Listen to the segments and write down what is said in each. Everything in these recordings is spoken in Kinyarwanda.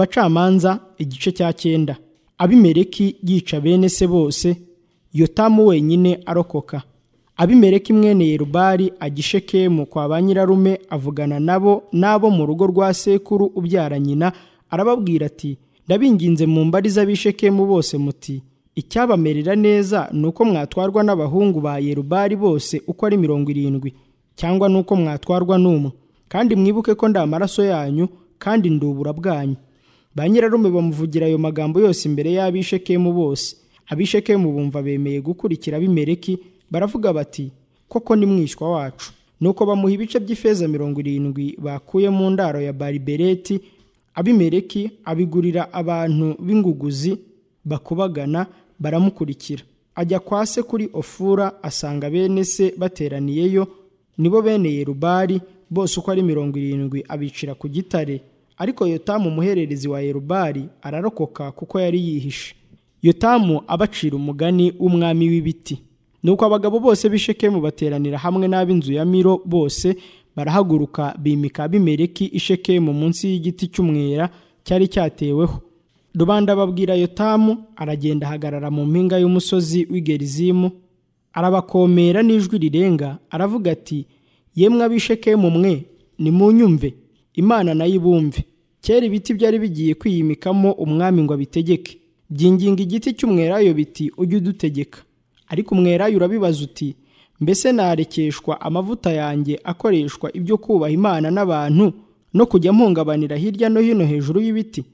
abacamanza igice cya cyenda abimeleki yica bene se bose yotamu wenyine arokoka abimeleki mwene yerubari agishekemu kwa ba nyirarume avugana nabo n'abo mu rugo rwa sekuru ubyara nyina arababwira ati ndabinginze mu mbari z'abishekemu bose muti icyabamerera neza ni uko mwatwarwa n'abahungu ba yerubari bose uko ari mirongo irindwi cyangwa ni uko mwatwarwa n'umwe kandi mwibuke ko nda amaraso yanyu kandi ndubura bwanyu ba nyirarume bamuvugira ayo magambo yose imbere y'abishekemu bose abishekemu bumva bemeye gukurikira abimeleki baravuga bati koko ni mwishywa wacu nuko bamuha ibice by'ifeza mirongo irindwi bakuye mu ndaro ya baribereti abimeleki abigurira abantu b'inguguzi bakubagana baramukurikira ajya kwa se kuri ofura asanga bene se bateraniyeyo nibo bene yerubari bose uko ari mirongo irindwi abicira ku gitare ariko yotamu umuhererezi wa yerubari ararokoka kuko yari yihishe yotamu abacira umugani w'umwami w'ibiti nuko abagabo bose b'ishekemu bateranira hamwe n'ab'inzu ya miro bose barahaguruka bimika abimeleki ishekemu munsi y'igiti cy'umwera cyari cyateweho rubanda babwira yotamu aragenda ahagarara mu mpinga y'umusozi w'igerizimu arabakomera n'ijwi rirenga aravuga ati yemwe ab'ishekemu mwe nimunyumve imana nayo ibumve kera ibiti byari bigiye kwiyimikamo umwami ngo abitegeke byinginga igiti cy'umwerayo biti ujye udutegeka ariko umwerayo urabibaza uti mbese narekeshwa amavuta yanjye akoreshwa ibyo kubaha imana n'abantu no kujya mpungabanira hirya no hino hejuru y'ibiti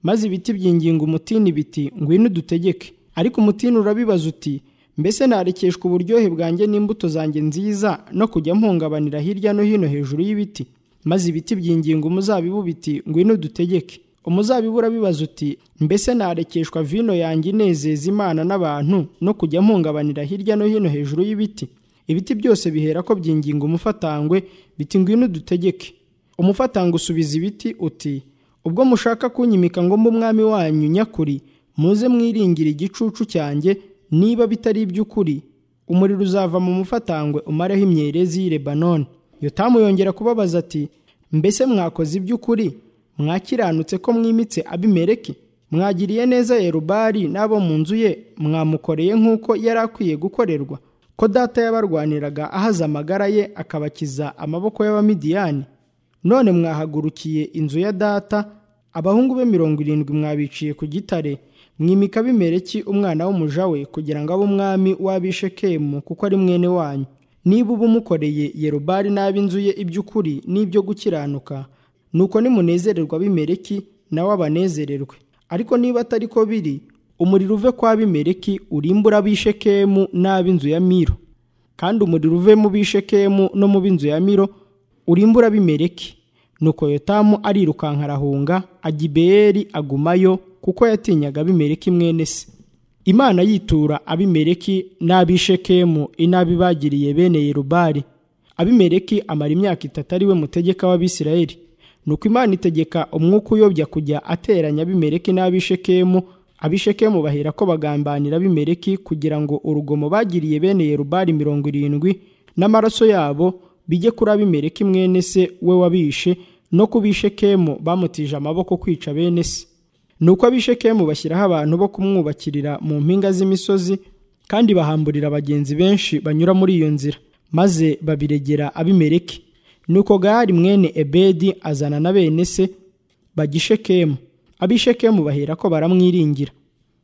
maze ibiti byinginga umutini biti ngwino udutegeke ariko umutini urabibaza uti mbese narekeshwa uburyohe bwanjye n'imbuto zanjye nziza no kujya mpungabanira hirya no hino hejuru y'ibiti maze ibiti byinginga umuzabibu biti ngwino udutegeke umuzabibu urabibaza uti mbese narekeshwa vino yanjye inezeza imana n'abantu no kujya mpungabanira hirya no hino hejuru y'ibiti ibiti byose bihera ko byinginga umufatangwe biti ngwino udutegeke umufatangwe usubiza ibiti uti ubwo mushaka kunyimika ngo mbe umwami wanyu nyakuri muze mwiringire igicucu cyanjye niba bitari iby'ukuri umuriro uzava mu mufatangwe umareho imyerezi y'i lebanoni yotamu yongera kubabaza ati mbese mwakoze iby'ukuri mwakiranutse ko mwimitse abimereke mwagiriye neza yerubari n'abo mu nzu ye mwamukoreye nk'uko yari akwiye gukorerwa ko data yabarwaniraga ahaza amagara ye akabakiza amaboko y'abamidiyani none mwahagurukiye inzu ya data abahungu be mirongo irindwi mwabiciye ku gitare mwimika bimereki umwana w'umuja we kugira ngo abe umwami w'abishekemu kuko ari mwene wanyu niba uba umukoreye yerubari n'ab'inzu ye iby'ukuri n'ibyo gukiranuka nuko nimunezererwa bimereki nawe abanezererwe ariko niba atari ko biri umuriro uve kwa bimereki urimbura bishekemu n'ab'inzu ya miro kandi umuriro uve mu bishekemu no mu b'inzu ya miro urimbura bimereki nuko yotamu arirukanka arahunga agibeyeri agumayo kuko yatinyaga bimereki mwene se imana yitura abimereki n'abishekemu inabi bagiriye bene yerubari abimereki amara imyaka itatu ari we mutegeka w'abisirayeli nuko imana itegeka umwuka uyobya kujya ateranya abimereki n'abishekemu abishekemu bahera ko bagambanira abimereki kugira ngo urugomo bagiriye bene yerubari mirongo irindwi n'amaraso yabo bijye kuri abimereki mwene se we wabishe no ku bishekemu bamutije amaboko kwica bene se nuko abishekemu bashyiraho abantu bo kumwubakirira mu mpinga z'imisozi kandi bahamburira abagenzi benshi banyura muri iyo nzira maze babiregera abimereki nuko gahari mwene ebedi azana na bene se bagishekemu abishekemu bahera ko baramwiringira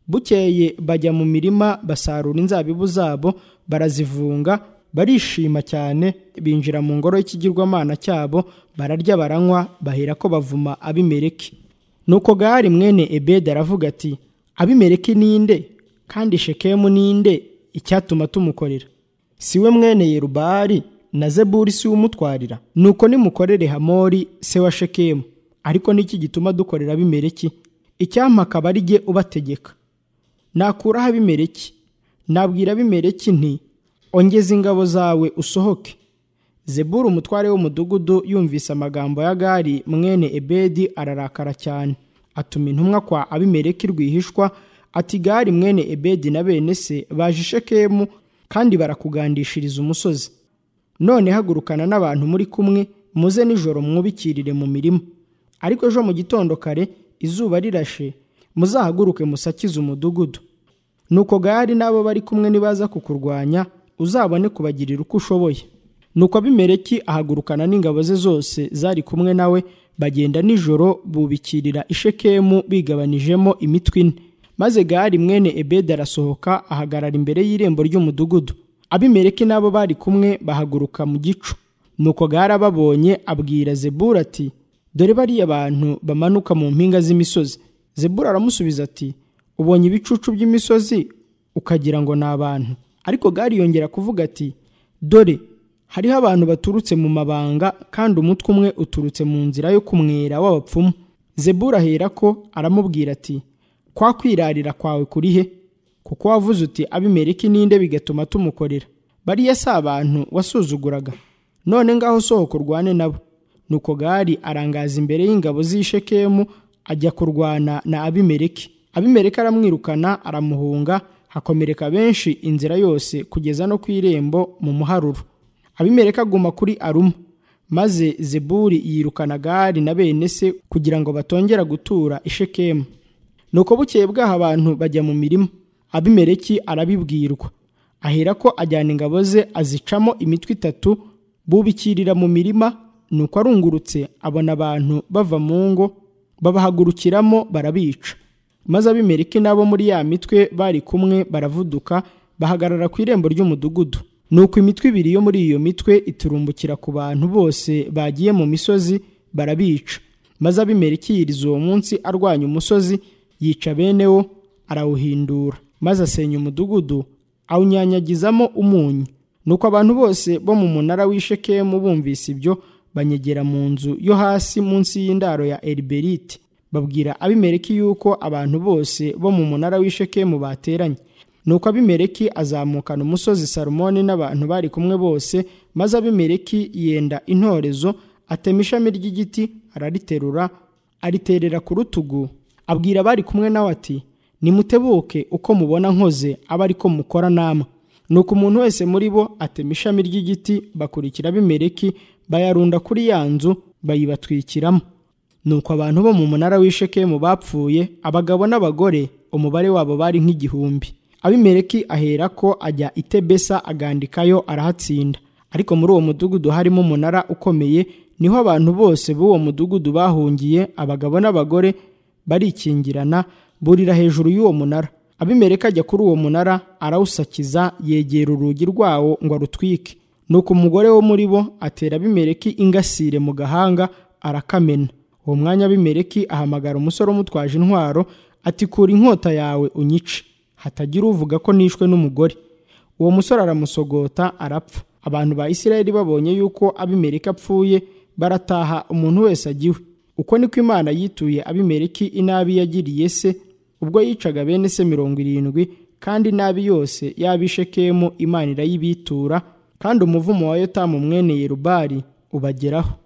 bukeye bajya mu mirima basarura inzabibu zabo barazivunga barishima cyane binjira mu ngoro y'ikigirwamana cyabo bararya baranywa bahera ko bavuma abimereki nuko gahari mwene ebedi aravuga ati abimereki ninde kandi shekemu ninde icyatuma tumukorera si we mwene yerubari na zeburi si umutwarira nuko nimukorere hamori se wa shekemu ariko niki gituma dukorera abimereki icyampa akaba ari jye ubategeka nakuraho abimereki nabwira abimereki nti ongeze ingabo zawe usohoke zeburi umutware w'umudugudu yumvise amagambo ya gari mwene ebedi ararakara cyane atuma intumwa kwa abimereki rwihishwa ati gari mwene ebedi na bene se baje shekemu kandi barakugandishiriza umusozi none hagurukana n'abantu muri kumwe muze nijoro mwubikirire mu mirima ariko ejo mu gitondo kare izuba rirashe muzahaguruke musakize umudugudu nuko gahari n'abo bari kumwe nibaza kukurwanya uzabone kubagirira uko ushoboye nuko abimereki ahagurukana n'ingabo ze zose zari kumwe nawe bagenda nijoro bubikirira ishekemu bigabanijemo imitwe ine maze gahari mwene ebedi arasohoka ahagarara imbere y'irembo ry'umudugudu abimereki n'abo bari kumwe bahaguruka mu gicu nuko gahari ababonye abwira zebura ati dore bariya bantu bamanuka mu mpinga z'imisozi zebura aramusubiza ati ubonye ibicucu by'imisozi ukagira ngo ni abantu ariko gari yongera kuvuga ati dore hariho abantu baturutse mu mabanga kandi umutwe umwe uturutse mu nzira yo kumwera w'abapfumu zebura ahera ko aramubwira ati kwa kwirarira kwawe kuri he kuko wavuze uti abimereki ninde bigatuma tumukorera bariya si abantu wasuzuguraga none ngaho sohoka urwane nabo nuko gari arangaza imbere y'ingabo z'ishekemu ajya kurwana na abimereki abimereka aramwirukana aramuhunga hakomereka benshi inzira yose kugeza no ku irembo mu muharuro abimereka aguma kuri aruma maze zeburi yirukana gari na bene se kugira ngo batongera gutura ishekemu nuko bukeye bwaho abantu bajya mu mirima abimereki arabibwirwa ahera ko ajyana ingabo ze azicamo imitwe itatu bubikirira mu mirima nuko arungurutse abona abantu bava mu ngo babahagurukiramo barabica maze abimeriki nabo muri ya mitwe bari kumwe baravuduka bahagarara ku irembo ry'umudugudu nuko imitwe ibiri yo muri iyo mitwe iturumbukira ku bantu bose bagiye mu misozi barabica maze abimeriki yiriza uwo munsi arwanya umusozi yica bene wo arawuhindura maze asenya umudugudu awunyanyagizamo umunyu nuko abantu bose bo mu munara w'ishekemu bumvise ibyo banyegera mu nzu yo hasi munsi y'indaro ya eriberiti babwira abimereki yuko abantu bose bo mu munara w'ishekemu bateranye nuko abimereki azamukana umusozi salomoni n'abantu bari kumwe bose maze abimereki yenda intorezo atema ishami ry'igiti arariterura ariterera ku rutugu abwira abari kumwe nawe ati nimutebuke uko mubona nkoze abe ariko mukora nama nuko umuntu wese muri bo atema ishami ry'igiti bakurikira abimereki bayarunda kuri ya nzu bayibatwikiramo nuko abantu bo mu munara w'ishekemu bapfuye abagabo n'abagore umubare wabo bari nk'igihumbi abimereki ahera ko ajya itebesa agandikayo arahatsinda ariko muri uwo mudugudu harimo umunara ukomeye niho abantu bose b'uwo mudugudu bahungiye abagabo n'abagore barikingirana burira hejuru y'uwo munara abimereki ajya kuri uwo munara arawusakiza yegera urugi rwawo ngo arutwike nuko umugore wo muri bo atera abimereki ingasire mu gahanga arakamena uwo mwanya bimereki ahamagara umusore umutwaje intwaro ati kura inkota yawe unyice hatagira uvuga ko nishwe n'umugore uwo musore aramusogota arapfa abantu ba isirayeli babonye yuko abimereki apfuye barataha umuntu wese agiwe uko niko imana yituye abimereki inabi yagiriye se ubwo yicaga bene se mirongo irindwi kandi inabi yose y'abishekemu imana irayibitura kandi umuvumo wa yotamu mwene yerubari ubageraho